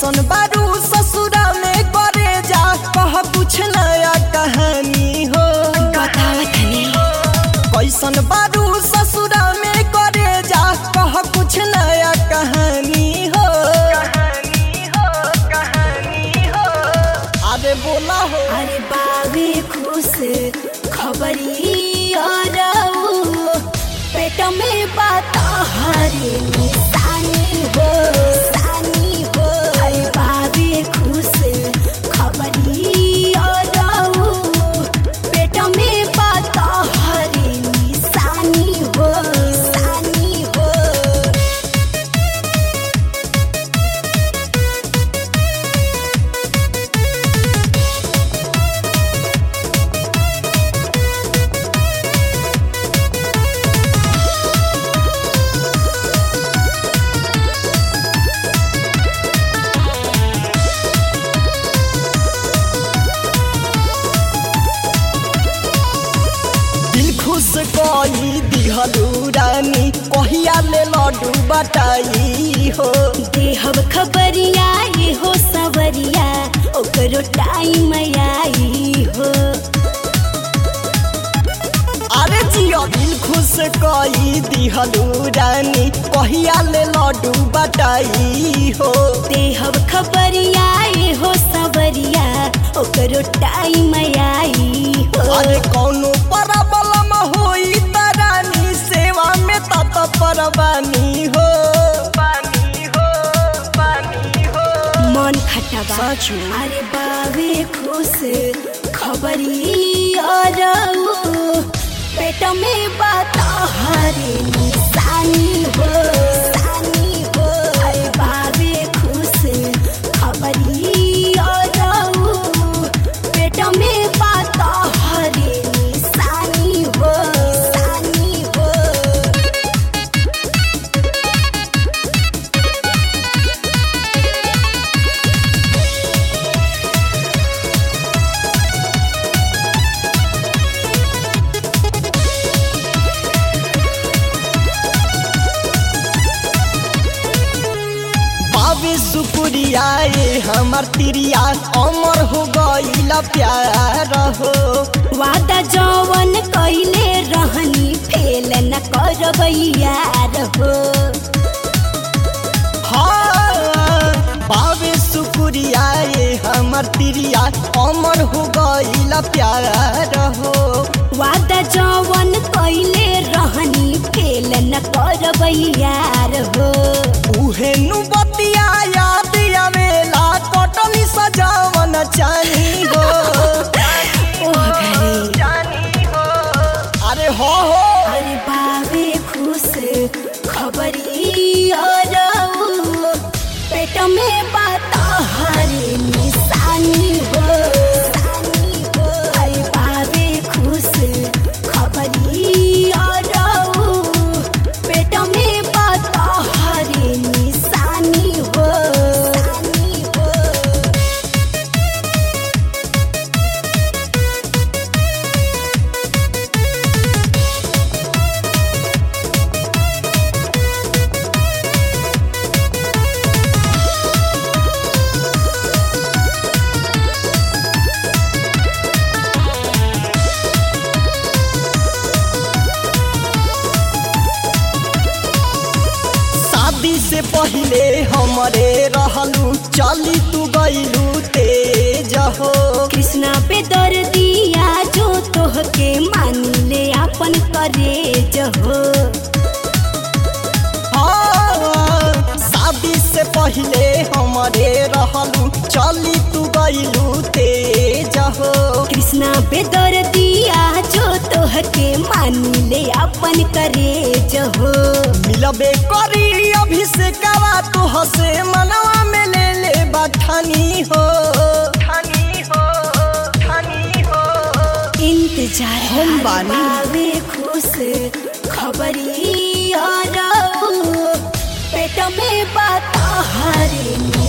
कैसन बारू ससुरा में करे जा कह कुछ नया कहानी हो बतावत हनी कैसन बारू ससुरा में करे जा कह कुछ नया कहानी हो कहानी हो कहानी हो अरे बोला हो अरे बाबे खुश खबरी अरऊ पेट में बात हरे निशानी हो सानी हो अरे बाबे खुश खबरी अरऊ पेट में बात हरे निशानी हो सानी हो दिल खुश कई दिहलू रानी कहिया ले लड्डू बटाई हो देहब खबरिया ये हो सवरिया ओकरो टाइम आई हो अरे जियो दिल खुश कई दिहलू रानी कहिया ले लड्डू बटाई हो देहब खबरिया ये हो सवरिया ओकरो टाइम आई हो अरे कौनो परबलम होई त रानी सेवा में तत परवानी हो पानी हो पानी हो मन खटबा साचू। अरे बाबे खुश खबरी अरऊ पेट में बात हरे निशानी हो सानी हो अरे बाबे खुश खबरी अरऊ पेट में बात हरे निशानी हो सानी हो बाबे शुक्रिया ये हमर तिरिया अमर हो गईला प्यार हो वादा जवन कइले रहनी फेल न करबैया रहो हाँ बाबे शुक्रिया ये हमर तिरिया अमर हो गईला प्यार हो वादा जवन कइले रहनी फेल न करबैया रहो उहे नु बतिया याद आवेला कटनी सजावन चानी हो ओह घरे चानी हो अरे हो हो अरे बाबे खुश खबरी अरऊ पेट में बात हरे निशानी हो सानी हो अरे बाबे खुश खबरी अरऊ पेट में बात हरे निशानी हो सानी हो शादी से पहले हमरे रहलू चली तू गईलू तेज हो कृष्णा पे दर दिया जो तोहके मानी ले अपन करे जहो हाँ, शादी से पहले हमरे रहलू चली तू गईलू तेज हो कृष्णा पे दर दिया जो तोहके मानी ले अपन करे जहो मिलबे करी अभिषेकवा तू हसे मनवा में ले ले बठानी हो ठानी हो ठानी हो इंतजार हम हर बानी। बावे खुश खबरी अरऊ पेट में बात हरे